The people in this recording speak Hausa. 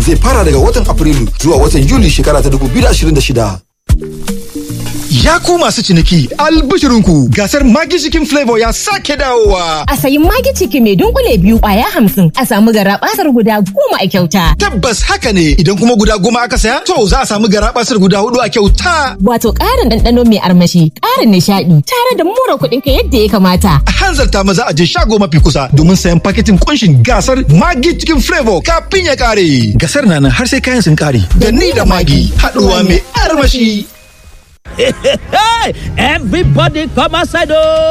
zai fara daga watan Afrilu zuwa watan Yuli shekara ta 2026. Ya ku masu ciniki albishirinku gasar Magi Chicken Flavor ya sake dawowa. A sayi Magi Chicken mai dunkule biyu kwaya hamsin a samu garabasar guda goma a kyauta. Tabbas haka ne idan kuma guda goma aka saya to za a samu garabasar guda hudu a kyauta. Wato ƙarin ɗanɗano mai armashi, ƙarin nishaɗi tare da mura kuɗin ka yadda ya kamata. A hanzarta maza a je shago mafi kusa domin sayan paketin kunshin gasar Magi Chicken Flavor kafin ya kare. Gasar na nan har sai kayan sun kare. Da ni da Magi haɗuwa mai armashi. Everybody come outside oh!